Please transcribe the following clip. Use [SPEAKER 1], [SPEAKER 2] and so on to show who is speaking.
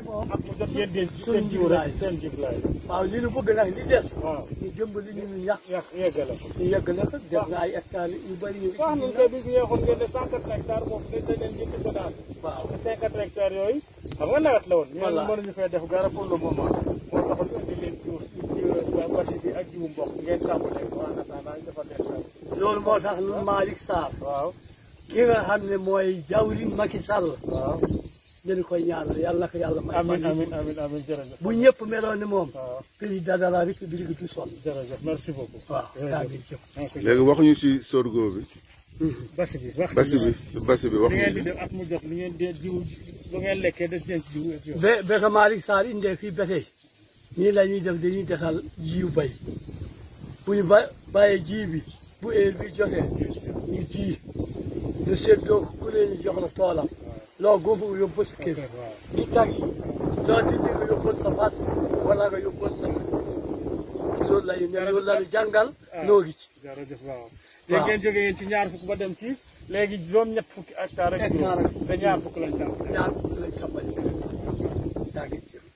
[SPEAKER 1] moom
[SPEAKER 2] ak mu jot ngeen denc
[SPEAKER 1] suñ
[SPEAKER 2] seen jiw rek
[SPEAKER 1] jiblaay.
[SPEAKER 2] seen jiblaay
[SPEAKER 1] waaw li ñu bëgg nag li des
[SPEAKER 2] waaw
[SPEAKER 1] ñu jëmbali ñu ñu ñax
[SPEAKER 2] yàq yeggale ko
[SPEAKER 1] ñu yegg na ko des na ay hectares yu bëri yu
[SPEAKER 2] wax nañ koy bis yeexoon ngeen ne cent quatre hectares boobu dañ dañ leen jënd semence
[SPEAKER 1] waaw
[SPEAKER 2] te cinquante hectares yooyu xam nga nawet la woon ñu ne
[SPEAKER 1] Voilà.
[SPEAKER 2] mënuñu fee def gara pour le moment moo taxoon ñu indi leen jiw jiw basi bi ak jiwu mboq ngeen tàmbalee ko en attendant ñu defal leen fay
[SPEAKER 1] loolu moo tax ñun Malick Sarr
[SPEAKER 2] waaw
[SPEAKER 1] ki nga xam ne mooy jawriñ Macky Sall
[SPEAKER 2] waaw
[SPEAKER 1] dañu koy ñaanal yàlla na ko yàlla may
[SPEAKER 2] amin
[SPEAKER 1] fan
[SPEAKER 2] amin amin amin jërëjëf
[SPEAKER 1] bu ñëpp meloon ni moom
[SPEAKER 2] waaw
[SPEAKER 1] président de la république du sonn
[SPEAKER 2] jërëjëf merci beaucoup
[SPEAKER 1] waaw daa ngi jëf
[SPEAKER 3] léegi waxuñu ci sorgho bi
[SPEAKER 2] basi bi wax
[SPEAKER 3] basi bi basi bi
[SPEAKER 2] li ngeen
[SPEAKER 3] waxuñu
[SPEAKER 2] di def at mu jot li ngeen di jiw lu ngeen lekkee def ngeen ci jiw ak yow
[SPEAKER 1] ba ba ko Malick Sarr indee fii ba tey nii la ñuy def dañuy desal jiw bay bu ñu ba bàyyee ji bi bu heure bi jotee ñu ji ñu séddoo ku leen ñu jox la toolam loo góob nga yóbbu sa kër
[SPEAKER 2] waaw
[SPEAKER 1] di tag yi loo dindi nga yóbbu sa fas wala nga yóbbu sa loolu la ñu ne loolu la ñu jàngal noo ngi ci
[SPEAKER 2] jërëjëf waaw léegi ngeen jógee ngeen ci ñaar fukk ba dem ci léegi juróom ñett fukki hectare ak
[SPEAKER 1] Hectare
[SPEAKER 2] juróom te ñaar fukk lañ tàmm
[SPEAKER 1] ñaar lañ tàmbali daa ngi jëf